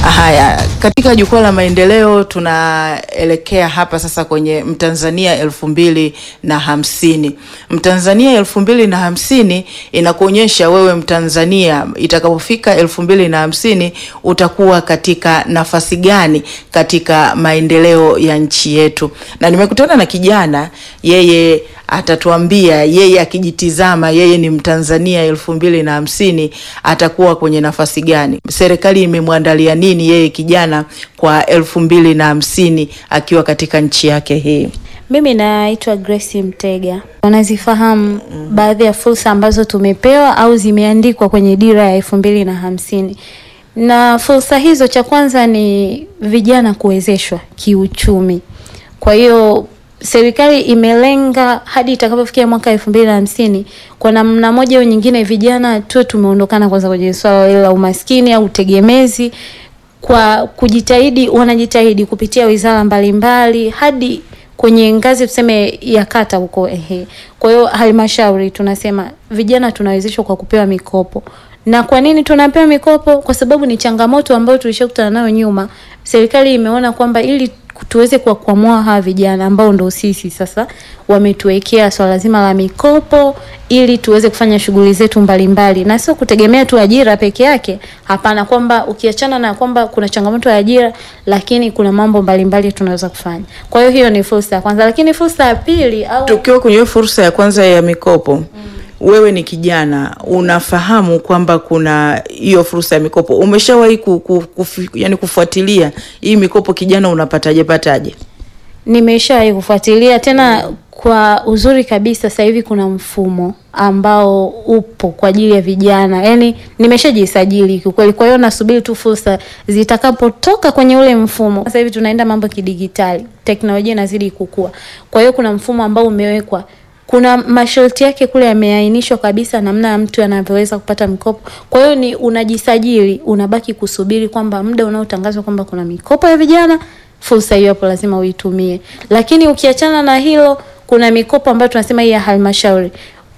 Haya, katika jukwaa la maendeleo tunaelekea hapa sasa kwenye Mtanzania elfu mbili na hamsini. Mtanzania elfu mbili na hamsini inakuonyesha wewe Mtanzania itakapofika elfu mbili na hamsini utakuwa katika nafasi gani katika maendeleo ya nchi yetu, na nimekutana na kijana yeye atatuambia yeye akijitizama yeye ni Mtanzania elfu mbili na hamsini atakuwa kwenye nafasi gani? Serikali imemwandalia nini yeye kijana kwa elfu mbili na hamsini akiwa katika nchi yake hii? Mimi naitwa Grace Mtega. Unazifahamu baadhi ya fursa ambazo tumepewa au zimeandikwa kwenye dira ya elfu mbili na hamsini na fursa hizo, cha kwanza ni vijana kuwezeshwa kiuchumi. Kwa hiyo serikali imelenga hadi itakapofikia mwaka elfu mbili na hamsini kwa namna moja au nyingine, vijana tuwe tumeondokana kwanza kwenye swala la umaskini au utegemezi, kwa kujitahidi, wanajitahidi kupitia wizara mbalimbali hadi kwenye ngazi tuseme ya kata huko ehe. Kwa hiyo halmashauri tunasema vijana tunawezeshwa kwa kupewa mikopo. Na kwa nini tunapewa mikopo? Kwa sababu ni changamoto ambayo tulishakutana nayo nyuma. Serikali imeona kwamba ili tuweze kuwakwamua hawa vijana ambao ndo sisi sasa, wametuwekea swala zima la mikopo ili tuweze kufanya shughuli zetu mbalimbali, na sio kutegemea tu ajira peke yake. Hapana, kwamba ukiachana na kwamba kuna changamoto ya ajira, lakini kuna mambo mbalimbali tunaweza kufanya. Kwa hiyo hiyo ni fursa ya kwanza, lakini fursa ya pili au Tukiwa kwenye hiyo fursa ya kwanza ya mikopo wewe ni kijana unafahamu kwamba kuna hiyo fursa ya mikopo, umeshawahi ku, ku, kufu, yani kufuatilia hii mikopo kijana unapataje pataje? Nimeshawahi kufuatilia tena kwa uzuri kabisa. Sasa hivi kuna mfumo ambao upo kwa ajili ya vijana, yaani nimeshajisajili kiukweli. Kwa hiyo nasubiri tu fursa zitakapotoka kwenye ule mfumo. Sasa hivi tunaenda mambo kidigitali, teknolojia inazidi kukua. Kwa hiyo kuna mfumo ambao umewekwa kuna masharti yake kule yameainishwa kabisa, namna ya mtu anavyoweza kupata mikopo. Kwa hiyo ni unajisajili, unabaki kusubiri kwamba muda unaotangazwa kwamba kuna mikopo ya vijana, fursa hiyo hapo lazima uitumie. Lakini ukiachana na hilo, kuna mikopo ambayo tunasema hii ya halmashauri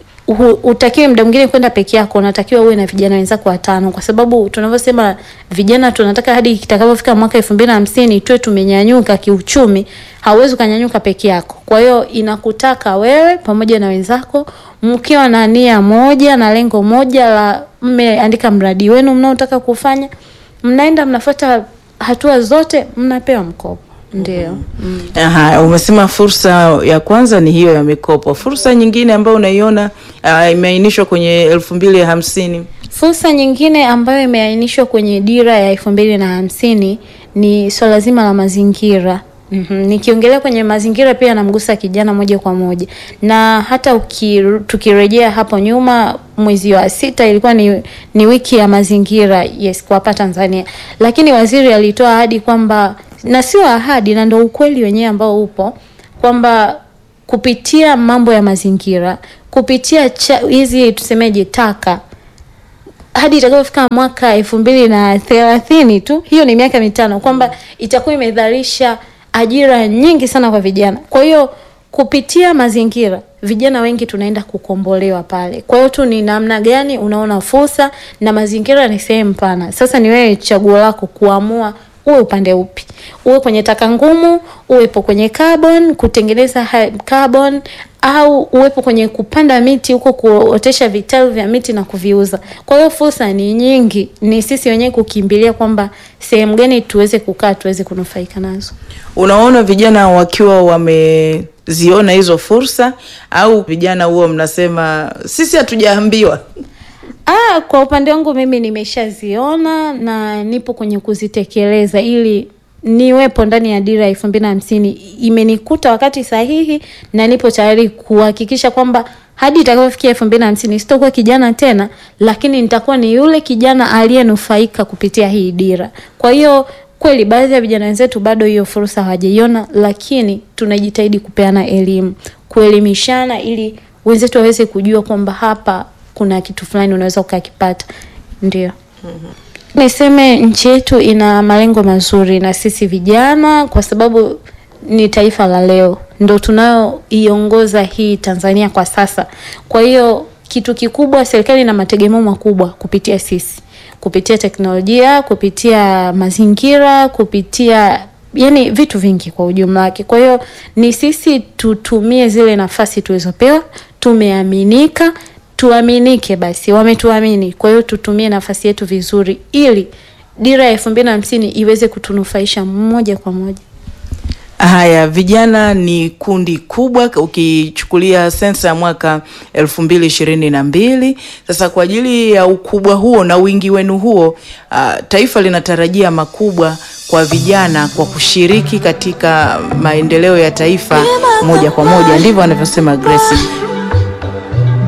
utakiwe muda mwingine kwenda peke yako, unatakiwa uwe na vijana wenzako watano, kwa sababu tunavyosema vijana tunataka hadi kitakapofika mwaka elfu mbili na hamsini tuwe tumenyanyuka kiuchumi. Hauwezi ukanyanyuka peke yako, kwa hiyo inakutaka wewe pamoja na wenzako mkiwa na nia moja na lengo moja la mmeandika mradi wenu mnaotaka kufanya, mnaenda mnafuata hatua zote, mnapewa mkopo. Ndio. Mm. Aha, umesema fursa ya kwanza ni hiyo ya mikopo. Fursa nyingine ambayo unaiona uh, imeainishwa kwenye elfu mbili hamsini Fursa nyingine ambayo imeainishwa kwenye dira ya elfu mbili na hamsini ni swala zima la mazingira. Mm -hmm. Nikiongelea kwenye mazingira pia namgusa kijana moja kwa moja, na hata uki, tukirejea hapo nyuma mwezi wa sita ilikuwa ni, ni wiki ya mazingira yes, kwa hapa Tanzania, lakini waziri alitoa ahadi kwamba na sio ahadi na ndio ukweli wenyewe ambao upo kwamba kupitia mambo ya mazingira, kupitia hizi tusemeje, taka hadi itakapofika mwaka elfu mbili na thelathini tu, hiyo ni miaka mitano, kwamba itakuwa imedharisha ajira nyingi sana kwa vijana. Kwa hiyo kupitia mazingira vijana wengi tunaenda kukombolewa pale. Kwa hiyo tu ni namna gani unaona fursa, na mazingira ni sehemu pana. Sasa ni wewe chaguo lako kuamua uwe upande upi, uwe kwenye taka ngumu, uwepo kwenye carbon, kutengeneza carbon, au uwepo kwenye kupanda miti huko, kuotesha vitalu vya miti na kuviuza. Kwa hiyo fursa ni nyingi, ni sisi wenyewe kukimbilia kwamba sehemu gani tuweze kukaa, tuweze kunufaika nazo. Unaona vijana wakiwa wameziona hizo fursa, au vijana huo mnasema sisi hatujaambiwa? Ah, kwa upande wangu mimi nimeshaziona na nipo kwenye kuzitekeleza ili niwepo ndani ya dira ya elfu mbili na hamsini. Imenikuta wakati sahihi na nipo tayari kuhakikisha kwamba hadi itakapofikia elfu mbili na hamsini sitakuwa kijana tena, lakini nitakuwa ni yule kijana aliyenufaika kupitia hii dira. Kwa hiyo kweli baadhi ya vijana wenzetu bado hiyo fursa hawajaiona, lakini tunajitahidi kupeana elimu, kuelimishana ili wenzetu waweze kujua kwamba hapa kuna kitu fulani unaweza ukakipata. Ndio. mm-hmm. Niseme nchi yetu ina malengo mazuri na sisi vijana, kwa sababu ni taifa la leo, ndo tunayoiongoza hii Tanzania kwa sasa. Kwa hiyo kitu kikubwa, serikali ina mategemeo makubwa kupitia sisi. kupitia teknolojia, kupitia mazingira, kupitia yani vitu vingi kwa ujumla wake. Kwa hiyo ni sisi tutumie zile nafasi tulizopewa, tumeaminika, tuaminike basi, wametuamini. Kwa hiyo tutumie nafasi yetu vizuri ili dira ya elfu mbili na hamsini iweze kutunufaisha moja kwa moja. Haya, vijana ni kundi kubwa ukichukulia sensa ya mwaka elfu mbili ishirini na mbili. Sasa kwa ajili ya ukubwa huo na wingi wenu huo, uh, taifa linatarajia makubwa kwa vijana kwa kushiriki katika maendeleo ya taifa moja kwa moja, ndivyo anavyosema Grace.